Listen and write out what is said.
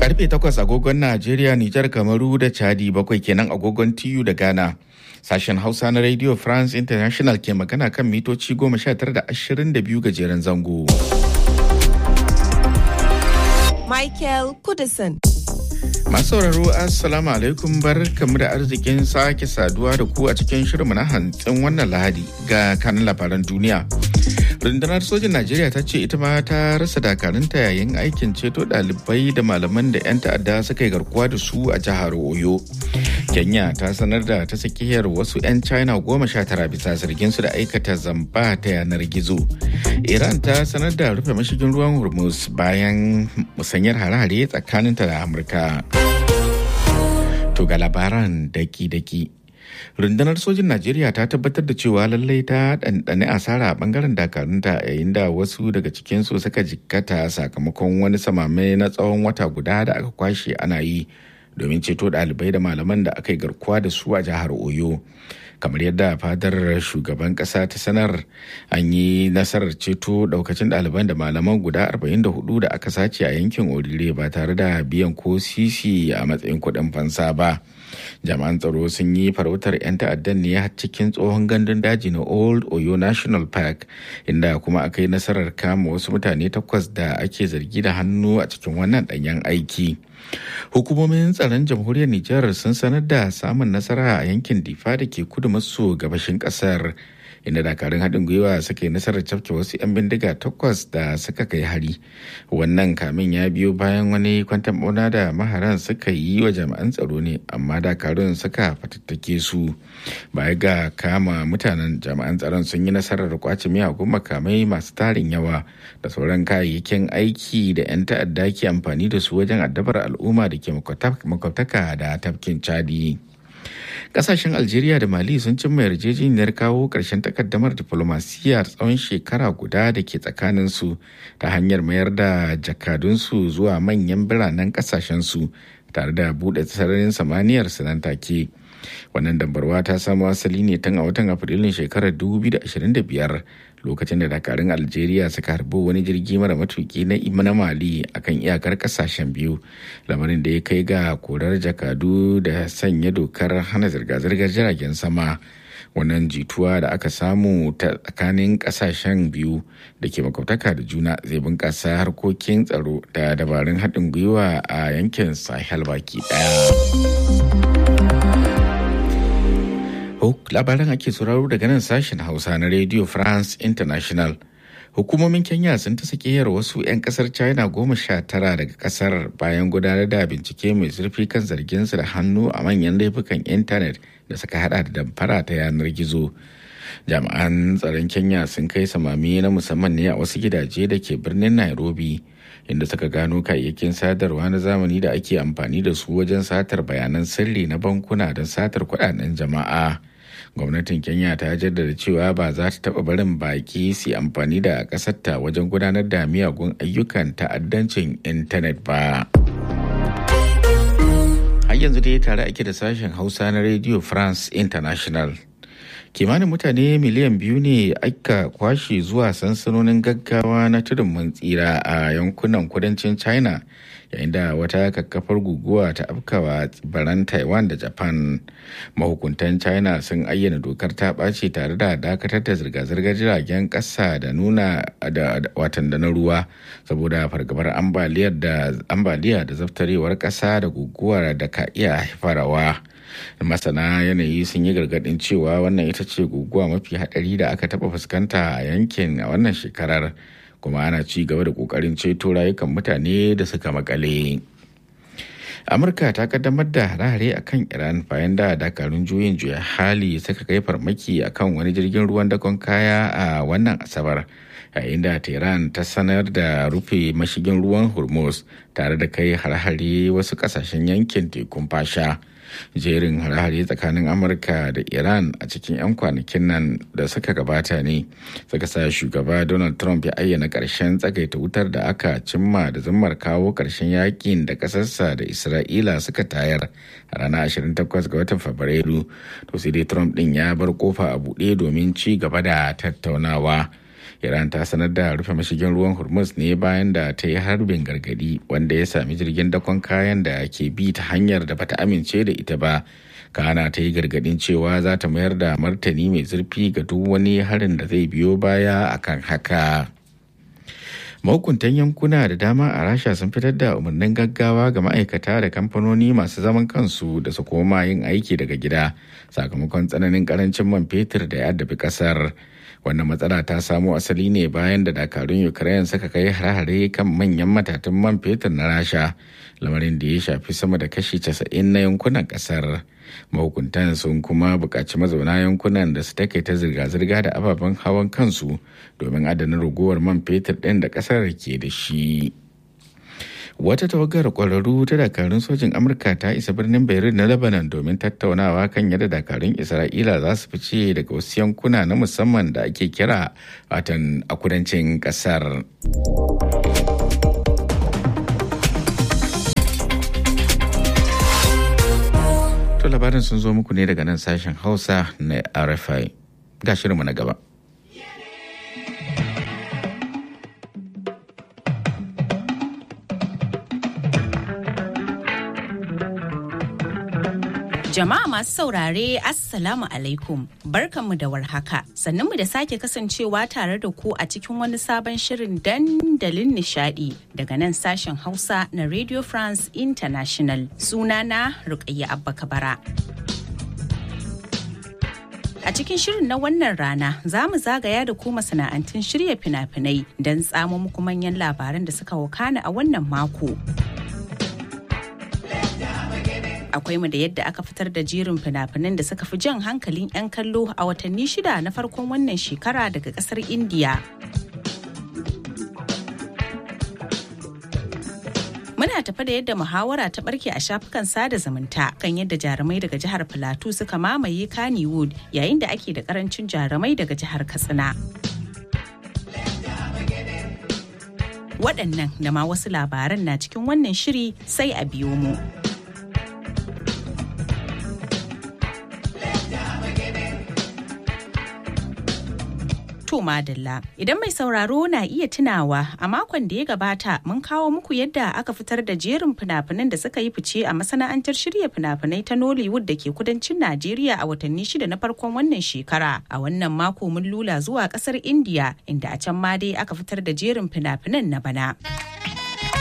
Karfe takwas agogon Najeriya, Nijar, Kamaru da Chadi bakwai kenan agogon TU da Ghana. Sashen Hausa na Radio France International ke magana kan mitoci goma sha tara da ashirin da biyu gajeren zango. Michael Kudison. Masu sauraro Assalamu alaikum bar kamu da arzikin sake saduwa da ku a cikin shirinmu na hantsin wannan lahadi ga kanin labaran duniya. rundunar sojin najeriya ta ce ita ma ta rasa dakarunta yayin aikin ceto ɗalibai da malaman da 'yan ta'adda suka yi garkuwa da su a jihar oyo kenya ta sanar da ta sakiyar wasu 'yan china goma sha tara bisa zargin su da aikata zamba ta yanar gizo iran ta sanar da rufe mashigin ruwan hormuz bayan musanyar hare-hare tsakaninta da amurka to ga labaran daki-daki rundunar sojin najeriya ta tabbatar da cewa lallai ta ɗanɗane asara a ɓangaren dakarunta yayin da wasu daga cikinsu suka jikkata sakamakon wani samame na tsawon wata guda da aka kwashe ana yi domin ceto ɗalibai da malaman da aka yi garkuwa da su a jihar oyo kamar yadda fadar shugaban kasa ta sanar an yi nasarar ceto daukacin ɗaliban da malaman guda 44 da aka sace a yankin orire ba tare da biyan ko sisi a matsayin kuɗin fansa ba jami'an tsaro sun yi farautar 'yan ta'addan ne cikin tsohon gandun daji na old oyo national park inda kuma aka yi nasarar kama wasu mutane takwas da ake zargi da hannu a cikin wannan ɗanyen aiki hukumomin tsaron jamhuriyar nijar sun sanar da samun nasara a yankin difa da ke kudu maso gabashin kasar inda dakarun haɗin gwiwa suka yi nasarar cafke wasu 'yan bindiga takwas da suka kai hari wannan kamin ya biyo bayan wani kwantan bauna da maharan suka yi wa jami'an tsaro ne amma dakarun suka fatattake su baya ga kama mutanen jami'an tsaron sun yi nasarar kwace miyagun makamai masu tarin yawa da sauran kayayyakin aiki da 'yan ta'adda ke amfani da su wajen addabar al'umma da ke makwabtaka da tafkin chadi. kasashen algeria da mali sun cimma yarjejeniyar kawo ƙarshen takaddamar diflomasiyya tsawon shekara guda da ke tsakaninsu ta hanyar mayar da jakadunsu zuwa manyan biranen kasashensu tare da buɗe sararin samaniyar su nan take wannan dambarwa ta samo asali ne tun a watan afrilun shekarar 2025 lokacin da dakarun algeria suka harbi wani jirgi mara matuki na na mali akan iyakar kasashen biyu lamarin da ya kai ga korar jakadu da sanya dokar hana zirga-zirgar jiragen sama wannan jituwa da aka samu ta tsakanin kasashen biyu da ke makwabtaka da juna zai bunkasa harkokin tsaro da dabarun haɗin gwiwa a yankin sahel baki ɗaya labaran ake sauraro daga nan sashen hausa na radio france international hukumomin kenya sun ta sakiyar wasu 'yan kasar china goma sha tara daga kasar bayan gudanar da bincike mai zurfi kan zarginsu da hannu a manyan laifukan intanet da suka hada da damfara ta yanar gizo jami'an tsaron kenya sun kai samami na musamman ne a wasu gidaje da ke birnin nairobi inda suka gano kayayyakin sadarwa na zamani da ake amfani da su wajen satar bayanan sirri na bankuna don satar kudaden jama'a gwamnatin kenya ta jaddada cewa ba za ta taba barin baki su amfani da ƙasarta wajen gudanar da miyagun ayyukan ta'addancin intanet ba har yanzu dai tare ake da sashen hausa na radio france international kimanin mutane miliyan biyu ne aka kwashe zuwa sansanonin gaggawa na tudun mun tsira a yankunan kudancin china yayin da wata kakkafar guguwa ta afkawa tsibiran taiwan da japan mahukuntan china sun ayyana dokar ta ɓace tare da dakatar da zirga-zirgar jiragen ƙasa da nuna da watan da na ruwa saboda fargabar ambaliya da zaftarewar ƙasa da guguwar da ka iya haifarwa masana yanayi sun yi gargadin cewa wannan ita ce guguwa mafi hadari da aka taba fuskanta a yankin a wannan shekarar kuma ana ci gaba da kokarin ceto rayukan mutane da suka makale amurka ta kaddamar da hare-hare a kan iran bayan da dakarun juyin juya hali suka kai farmaki akan wani jirgin ruwan dakon kaya a wannan asabar yayin da tehran ta sanar da rufe mashigin ruwan hormuz tare da kai hare-hare wasu kasashen yankin tekun fasha jerin hare-hare tsakanin amurka da iran a cikin 'yan kwanakin nan da suka gabata ne suka sa shugaba donald trump ya ayyana ƙarshen tsagaita wutar da aka cimma da zammar kawo ƙarshen yakin da ƙasarsa da isra'ila suka tayar a ranar 28 ga watan fabrairu to sai dai trump ɗin ya bar kofa a buɗe domin ci gaba da tattaunawa iran ta sanar da rufe mashigin ruwan hormuz ne bayan da ta yi harbin gargadi wanda ya sami jirgin dakon kayan da ke bi ta hanyar da bata amince da ita ba kana ta yi gargadin cewa za ta mayar da martani mai zurfi ga duk wani harin da zai biyo baya akan haka. mahukuntan yankuna da dama a rasha sun fitar da umarnin gaggawa ga ma'aikata da kamfanoni masu zaman kansu da su koma yin aiki daga gida sakamakon tsananin karancin man fetur da ya addabi kasar wannan matsala ta samo asali ne bayan da dakarun ukraine suka kai hare-hare kan manyan matatan man fetur na rasha lamarin da ya shafi sama da kashi 90 na yankunan kasar mahukuntan sun kuma buƙaci mazauna yankunan da su take ta zirga-zirga da ababen hawan kansu domin adana ragowar man fetur ɗin da ƙasar ke da shi wata tawagar ƙwararru ta dakarun sojin amurka ta isa birnin beirut na lebanon domin tattaunawa kan yadda dakarun isra'ila za su fice daga wasu yankuna na musamman da ake kira watan a kudancin ƙasar. To labarin sun zo muku ne daga nan sashen Hausa na RFI. Ga shirinmu na gaba. Jama'a masu saurare Assalamu alaikum barkanmu da warhaka mu da sake kasancewa tare da ku a cikin wani sabon shirin dandalin nishadi daga nan sashen Hausa na Radio France International sunana Rukayya Abba Kabara. A cikin shirin na wannan rana za mu zagaya da ku masana'antun shirya fina-finai don tsamo muku manyan labaran da suka wakana a wannan mako. akwai mu da yadda aka fitar da jerin fina-finan da suka fi jan hankalin 'yan kallo a watanni shida na farkon wannan shekara daga kasar indiya muna tafi da yadda muhawara ta barke a shafukan sada zumunta kan yadda jarumai daga jihar Filato suka mamaye kannywood yayin da ake da karancin jarumai daga jihar katsina waɗannan da ma wasu labaran na cikin wannan shiri sai a biyo mu. To madalla idan mai sauraro na iya tunawa a makon da ya gabata mun kawo muku yadda aka fitar da jerin fina-finan da suka yi fice a masana'antar shirya fina-finai ta Nollywood da ke kudancin Najeriya a watanni shida na farkon wannan shekara. A wannan mako mun lula zuwa kasar India inda a can ma dai aka fitar da jerin fina-finan na bana.